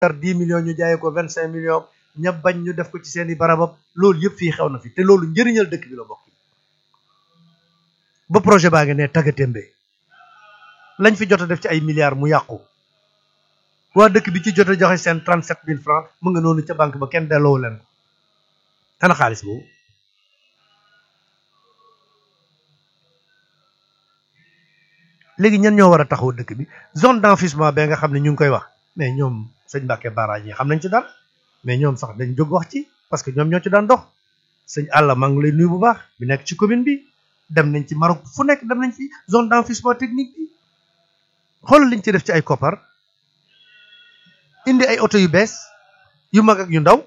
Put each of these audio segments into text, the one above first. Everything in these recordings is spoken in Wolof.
jar dix millions ñu jaayee ko vingt cinq millions ña bañ ñu def ko ci seeni barabab loolu yëpp fii xew na fi te loolu njëriñal dëkk bi la bokk ba projet baa ngi ne taggatémbe lañ fi jot a def ci ay milliards mu yàqu waa dëkk bi ci jot a joxe seen trente sept mille francs mu nga noonu ca banque ba kenn delloo leen ko ana xaalis boobu léegi ñan ñoo war a taxaw dëkk bi zone d'enfouissement ba nga xam ne ñu ngi koy wax mais ñoom sëñ Mbàkke barrage yi xam nañ ci dara mais ñoom sax dañ jóg wax ci parce que ñoom ñoo ci daan dox sëñ àlla maa ngi lay nuyu bu baax bi nekk ci commune bi dem nañ ci Maroc fu nekk dem nañ fi zone d'enfouissement technique bi xoolal liñ ci def ci ay koppar indi ay oto yu bees yu mag ak yu ndaw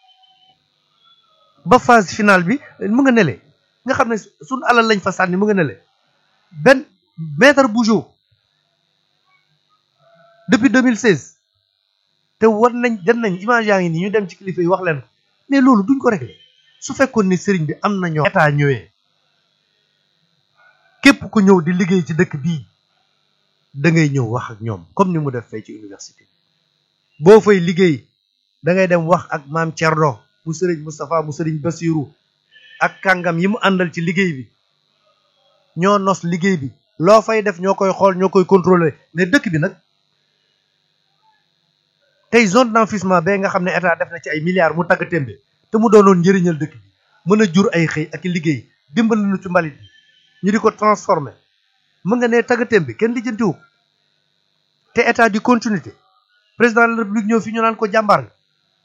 ba phase finale bi mu nga nele nga xam ne suñ alal lañ fa sànni mu nga nele benn maître Bougeot depuis 2016 te war nañ dem nañ image yaa ngi nii ñu dem ci kilifa yi wax leen ko mais loolu duñ ko réglé su fekkoon ni sëriñ bi am na ñoo état ñëwee képp ku ñëw di liggéey ci dëkk bii da ngay ñëw wax ak ñoom comme ni mu def fay ci université boo fay liggéey da ngay dem wax ak maam Thierno mu sëriñ Moustapha mu sëriñ Bassirou ak kàngam yi mu àndal ci liggéey bi ñoo nos liggéey bi loo fay def ñoo koy xool ñoo koy contrôler mais dëkk bi nag tey zone d'enfouissement bee nga xam ne état def na ci ay milliards mu tagg témbe te mu doonoon njëriñal dëkk bi mën a jur ay xëy ak liggéey dimbali nu ci mbalit bi ñu di ko transformer mu nga ne tagg témbe kenn lijjantiwu ko te état di continuité président de la république ñëw fi ñu naan ko jàmbaar nga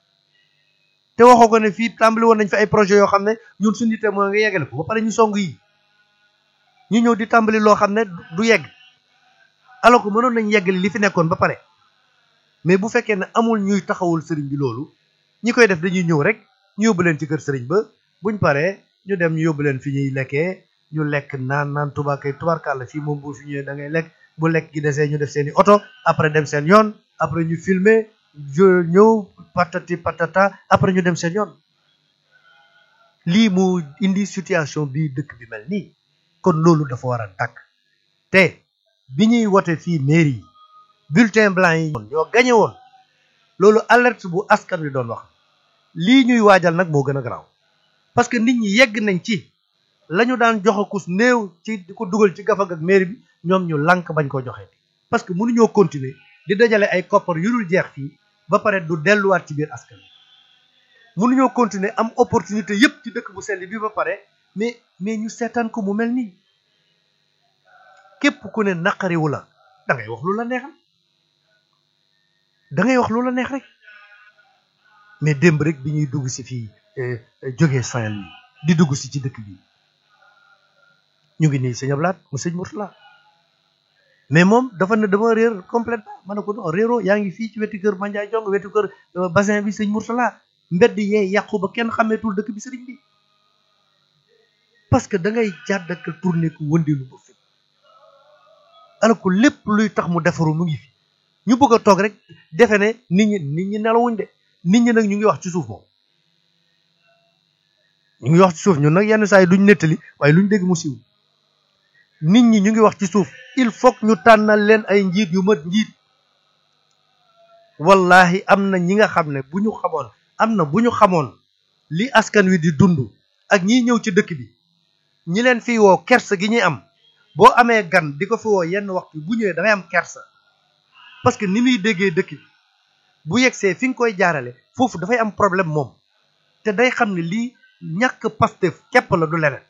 te waxoo ko ne fii tàmbali woon nañ fi ay projet yoo xam ne ñun suñu yite mooy nga yeggale ko ba pare ñu song yi ñu ñëw di tàmbali loo xam ne du yegg alors que mënoon nañ yeggali li fi nekkoon ba pare mais bu fekkee ne amul ñuy taxawul sëriñ bi loolu ñi koy def dañuy ñëw rek ñu yóbbu leen ci kër sëriñ ba buñ paree ñu dem ñu yóbbu leen fi ñuy lekkee ñu lekk naan naan tubaakay tubaarkàlla fii moom boo fi ñëwee da ngay lekk bu lekk gi desee ñu def seeni oto après dem seen yoon après ñu filmer ñëw patati patata après ñu dem seen yoon lii mu indi situation bii dëkk bi mel nii kon loolu dafa war a tàkk te bi ñuy wote fii mairie yi bulletin blanc yi ñoo gañe woon loolu alerte bu askan wi doon wax lii ñuy waajal nag moo gën a garaaw parce que nit ñi yegg nañ ci la ñu daan joxe kus néew ci di ko dugal ci gafag ak mairie bi ñoom ñu lànk bañ ko joxe parce que mënuñoo continuer di dajale ay koppar yu dul jeex fii ba pare du delluwaat ci biir askan wi mënuñoo continuer am opportunité yépp ci dëkk bu sell bi ba pare mais mais ñu seetaan ko mu mel nii képp ku ne naqariwu la da ngay wax lu la neexal da ngay wax lu la neex rek mais démb rek bi ñuy dugg si fii jógee Saint-Louis di dugg si ci dëkk bi ñu ngi nii sëñ Ablaat mu sëñ Mourtala mais moom dafa ne dama réer complètement ma ne ko non réero yaa ngi fii ci wetu kër Mandiaye Jong wetu kër bassin bi sëñ Mourtala mbedd yee yàqu ba kenn xàmmeetul dëkk bi sëriñ bi parce que da ngay jàdd ak tourné ko wëndeelu ba fi alors que lépp luy tax mu defaru mu ngi fi ñu bëgg a toog rek defe ne nit ñi nit ñi nelawuñ de nit ñi nag ñu ngi wax ci suuf moom ñu ngi wax ci suuf ñun nag yenn saa yi duñ nettali waaye luñ dégg mu siiw nit ñi ñu ngi wax ci suuf il faut que ñu tànnal leen ay njiit yu mat njiit wallahi am na ñi nga xam ne bu ñu xamoon am na bu ñu xamoon li askan wi di dund ak ñiy ñëw ci dëkk bi ñi leen fi woo kersa gi ñuy am boo amee gan di ko fi woo yenn waxtu bu ñëwee da ngay am kersa parce que ni muy déggee dëkk bi bu yegsee fi nga koy jaarale foofu dafay am problème moom te day xam ne lii ñàkk Pastef képp la du leneen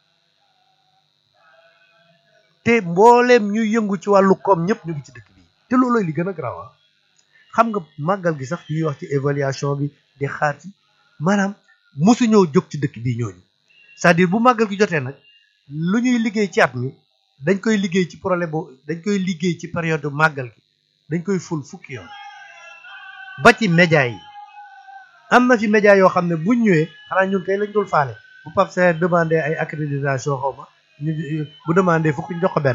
te mbooleem ñuy yëngu ci wàllu koom ñëpp ñu ngi ci dëkk bi te loolooy li gën a garaaw xam nga màggal gi sax ñuy wax ci évaluation bi di xaar ci maanaam mosu ñëw jóg ci dëkk bii ñooñu c'est-à-dire bu màggal gi jotee nag lu ñuy liggéey ci at mi dañ koy liggéey ci problème boobu dañ koy liggéey ci période màggal gi dañ koy ful fukki yoon ba ci média yi am na fi média yoo xam ne buñ ñëwee xanaa ñun kay lañ dul faale bu Pape Seye demandé ay accréditation xaw ma ñu bu demandé fukki ñu jox ko benn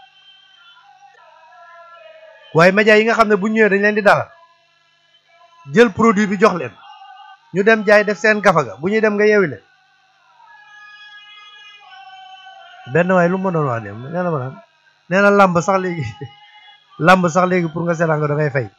waaye média yi nga xam ne buñ ñëwee dañ leen di dalal jël produit bi jox leen ñu dem jaay def seen gafaga bu ñuy dem nga yewi leen benn waaye lu ma doon wax dem nee na ma naan nee na làmb sax léegi làmb sax léegi pour nga seetaan ko da ngay fay